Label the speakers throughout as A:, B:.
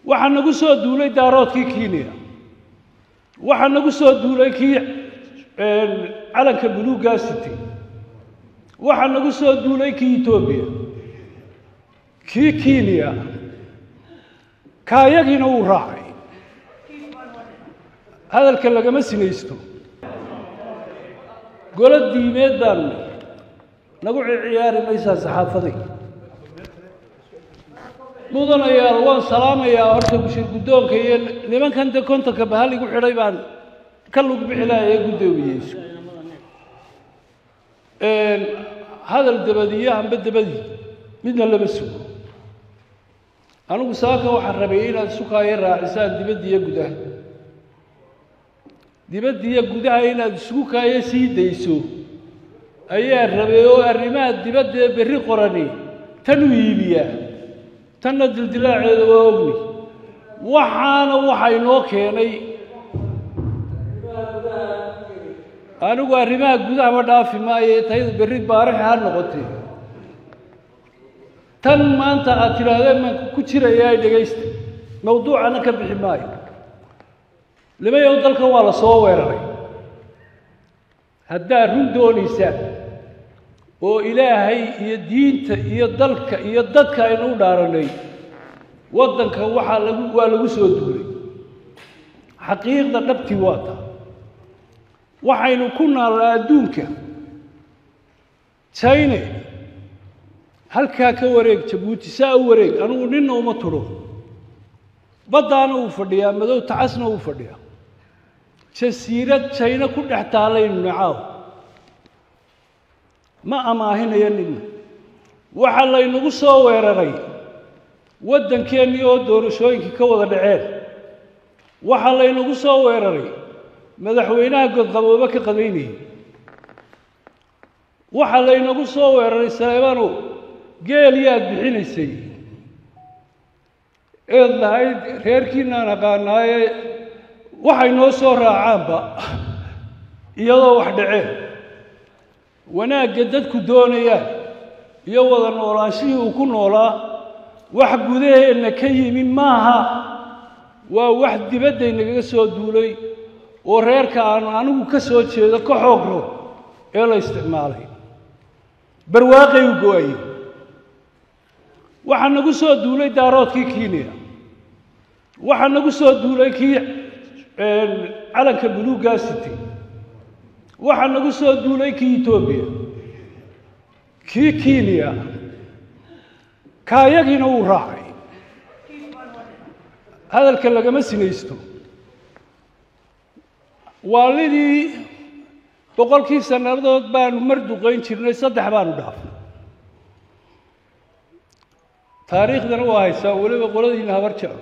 A: waxaa nagu soo duulay daaroodkii kenya waxaa nagu soo duulay kii calanka buluuggaa sitay waxaa nagu soo duulay kii etoobiya kii kenya kaayagiina wuu raacay hadalka lagama sinaysto golo diimeed baanu nagu ciyaari maysaa saxaafaday mudanayaal waan salaamayaa horta bushir guddoonka iyo nimankan de kontonka bahal igu xidhay baan ka lug bixi laha ee guddoomiyeyso hadal dabadiyo amba dabadii midna lama sugo anigu saaka waxaan rabay inaad sukaayo raacisaan dibadda iyo gudaha dibadda iyo gudaha inaad isugu kaayo sii dayso ayaa rabay oo arrimaha dibadda ee berri qorani tan u iibiyaa tanna dildilaaceeda waa ogni waxaana waxa inoo keenay anigu arrimaha gudahaba dhaafi maayo tayada berri baarix ha noqotee tan maanta aad tidhaahdeen maan ku jirayaa dhegaysta mawduucana ka bixi maayo limayow dalkan waa la soo weeraray haddaad run doonaysaan oo ilaahay iyo diinta iyo dalka iyo dadka aynu u dhaaranay waddanka waxaa lagu waa lagu soo duulay xaqiiqda dhabtii waa taa waxaynu ku naallaa adduunka china halkaa ka wareeg jabuuti saa u wareeg anigu ninna uma tudho baddaana uu fadhiyaa madow tacasna uu fadhiyaa jasiirad jayna ku dhex taalaynu nacaaw ma amaahinayo ninna waxaa laynagu soo weeraray waddankeennii oo doorashooyinkii ka wada dhaceen waxaa laynagu soo weeraray madaxweynaha godqaboobe ka qadaynayay waxaa laynagu soo weeraray saleebanow geel yaad bixinaysay eed lahayd reerkiinaan aqaanaaye waxay noo soo raacaanba iyadoo wax dhaceen wanaagga dadku doonayaan iyo wada noolaanshihii uu ku noolaa wax gudaheenna ka yimi maaha waa wax dibaddaynaga soo duulay oo reerka aanu anigu ka soo jeedo ka xoogro ee la isticmaalay barwaaqay u go-ayey waxaa nagu soo duulay daaroodkii kenya waxaa nagu soo duulay kii calanka buluuggaa sitay waxaa nagu soo duulay kii etoobiya kii kenya kaayagiina wuu raacay hadalka lagama sinaysto waalidii boqolkii sannadood baanu mar duqayn jirnay saddex baanu dhaafay taariikhdana waa haysaa weliba qoladiina habar jeclo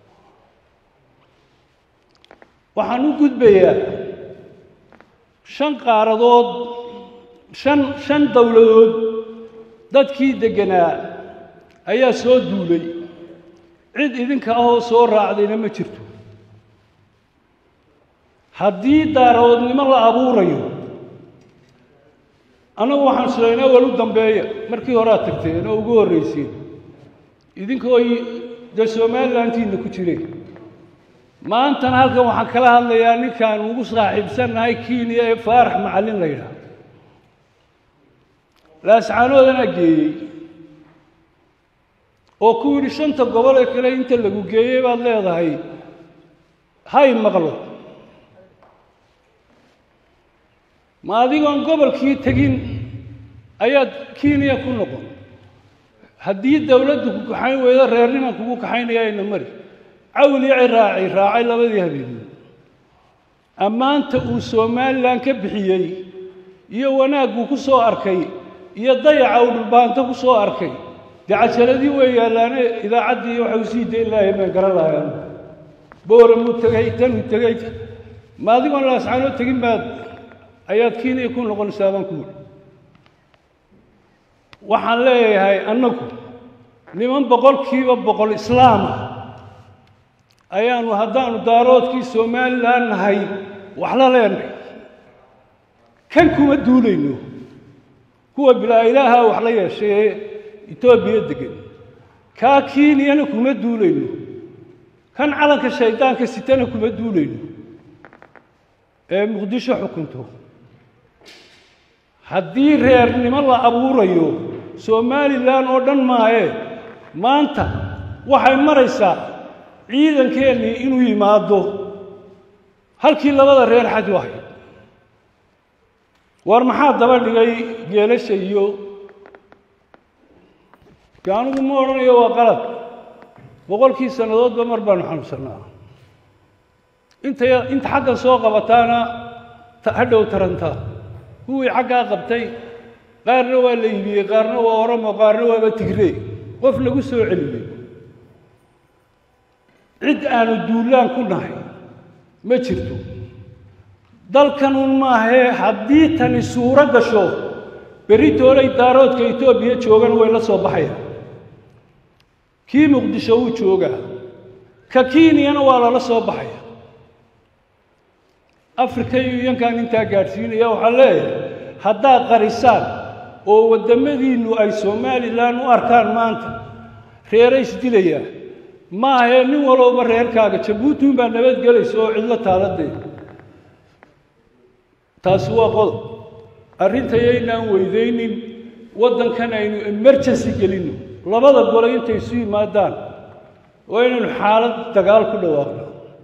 A: waxaan u gudbayaa shan qaaradood shan shan dowladood dadkii degganaa ayaa soo duulay cid idinka ahoo soo raacdayna ma jirto haddii daaroodnimo la abuurayo annagu waxaan silaynaa walu dambeeya markii horead tagteen oo ugu horrayseen idinkoo dee somalilantiina ku jireen maantana halkan waxaan kala hadlayaa ninkaan ugu saaxiibsannahay kenya ee faarax macallin la yidhaah laascaanoodana geeyey oo ku yidhi shanta gobol ee kale inta lagu geeyey baad leedahay hay maqlo ma adigoon gobolkii tegin ayaad kenya ku noqon haddii dowladdu ku kaxayn weydo reerniman kugu kaxaynaya ayna mari cawlici raacay raacay labadii habeenimood ammaanta uu somalilan ka bixiyey iyo wanaagguu ku soo arkay iyo dayaca uu dhulbaanto ku soo arkay dee cajaladii way yaallaane idaacaddii waxay usii dayn lahay baan garan lahayan booramuu tegay tanuu tegay ma adigoon laascaanoo tegin baad ayaad kenya ku noqonaysaa baan ku wuri waxaan leeyahay annagu niman boqolkiiba boqol islaama ayaanu haddaanu daaroodkii somalilan nahay wax la leenahay kan kuma duulayno kuwa bilaa ilaaha wax la yeeshay ee etoobiya degan kaa kenyana kuma duulayno kan calanka shaydaanka sitana kuma duulayno ee muqdisho xukunto haddii reernimo la abuurayo somalilan oo dhan maahee maanta waxay maraysaa ciidankeennii inuu yimaado halkii labada reer xaj u ahayd war maxaa daba dhigay geelasha iyo de anigu ma odhanayo waa qalad boqolkii sannadoodba mar baanu xanuunsannaa inta inta xaggan soo qabataana hadhow tarantaa kuwii xaggaa qabtay qaarna waa la iibiyey qaarna waa oromo qaarna waaba tigree qof lagu soo celiyey cid aanu duulaan ku nahay ma jirto dalkanun maahee haddii tani suuro gasho berri toolay daaroodka etoobiya joogan way la soo baxayaan kii muqdisho wuu joogaa ka kiiniyana waa lala soo baxaya africa yuyankan intaa gaadhsiinaya waxaa leeyahay haddaad qarisaan oo waddamadiinnu ay somalilan u arkaan maanta reeray isdilayaa maahee nin walowba reerkaaga jabuutin baa nabadgelaysa oo cidlo taaladee taasi waa qodob arrintayaynaan weydaynin waddankan aynu emergency gelinno labada gole intay isu yimaadaan oo inaynu xaalad dagaal ku dhawaaqno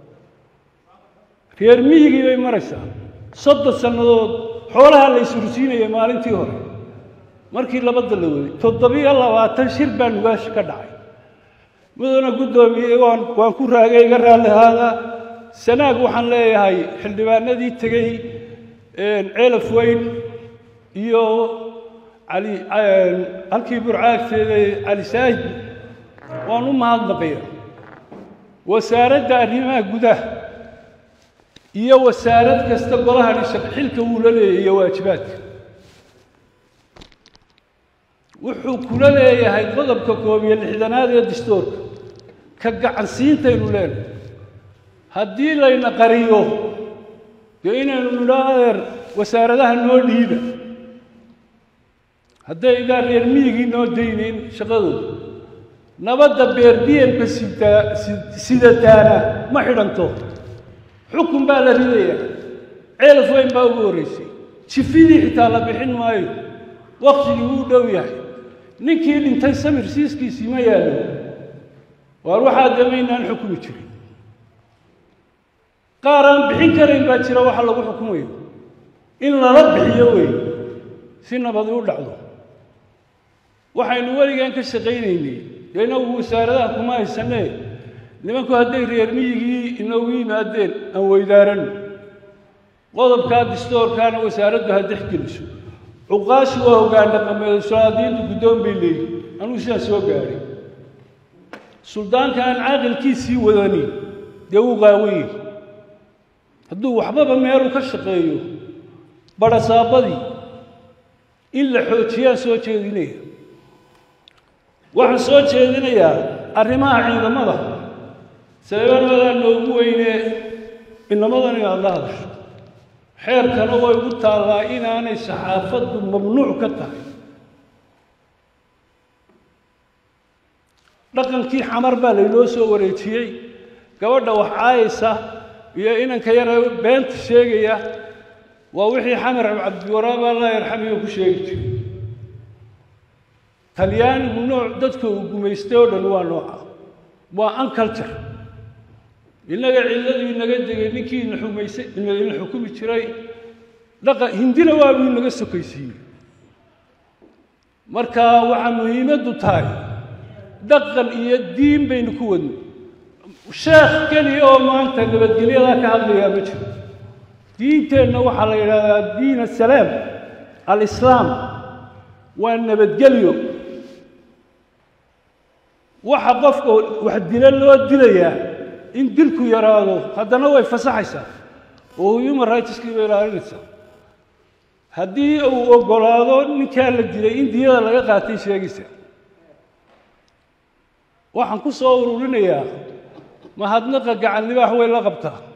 A: reer miyigii bay maraysaa soddon sannadood xoolaha la isursiinaya maalintii hore markii labada la waday toddobiyo labaatan shir baa nugaashi ka dhacay mudana guddoomiye waan waan ku raagay iga raalli ahaadaa sanaag waxaan leeyahay xildhibaanadii tegey ceelaf weyn iyo cali halkii burcaagteeda cali saahid waan u mahadnaqaya wasaaradda arrimaha gudaha iyo wasaarad kasta golahani xilka wuu la leeyahy iyo waajibaadka wuxuu kula leeyahay qodobka koob iyo lixdanaad ee dastuurka ka gacansiintaynu leenahay haddii layna qariyo dee inaynu nidho adeer wasaaradaha noo dhiiba hadday idaa reer miyigii noo daynayn shaqadooda nabadda beerdiyemka sidaa sidataana ma xidhanto xukun baa la ridayaa ceelaf weyn baa ugu horraysay jifidii xitaa la bixin maayo waktigii wuu dhow yahay ninkii dhintay samir siiskiisii ma yaallo waar waxaa damaynaan xukumi jirin qaar aan bixin karayn baa jira waxa lagu xukumayo in lala bixiyo wey si nabadi u dhacdo waxaynu weligaan ka shaqaynaynay dee inagu wasaaradaha kuma haysanee nimanku hadday reer miyigii inoogu yimaadeen aan weydaaranno qodobkaa distoorkaana wasaaraddu ha dexgeliso cuqaashi waa hoggaan dhaqameed sulaadiintu guddoon bay leeyihin anugu sidaan soo gaadhay suldaanka aan caaqilkiisii wadani dee wuu qaawanyey hadduu waxbaba meelu ka shaqeeyo badhasaabadii in la xoojiyaan soo jeedinaya waxaan soo jeedinayaa arrimaha ciidamada seebanadaa noogu weynee inamadani aad la hadasho xeerkana way gu taallaa inaanay saxaafaddu mamnuuc ka tahay dhaqankii xamar baa laynoo soo wareejiyey gabadha wax caayaysa iyo inanka yare beenta sheegaya waa wixii xamar cabdiwaraab allah yarxamiyo ku sheegi jiray talyaanigu nooc dadka uu gumaystay oo dhan waa nooca waa unculture innaga cilladuu inaga degay ninkii ina xumaysay ina xukumi jiray dhaqa hindina waabuu inaga sokaysiiyey marka waxaa muhiimaddu tahay dhaqan iyo diin baynu ku wadnay sheekh keliya oo maanta nabadgelyadaa ka hadlayaa ma jiro diinteenna waxaa la yidhahdaa diin asalaam alislaam waa nabadgelyo waxa qofka wax dilo loo dilayaa in dilku yaraado haddana way fasaxaysaa oo human rightskii bay ilaalinaysaa haddii uu oggolaado ninkaa la dilay in diyada laga qaatay sheegaysa waxaan ku soo ururinayaa mahadnaqa gacan libaax way la qabtaa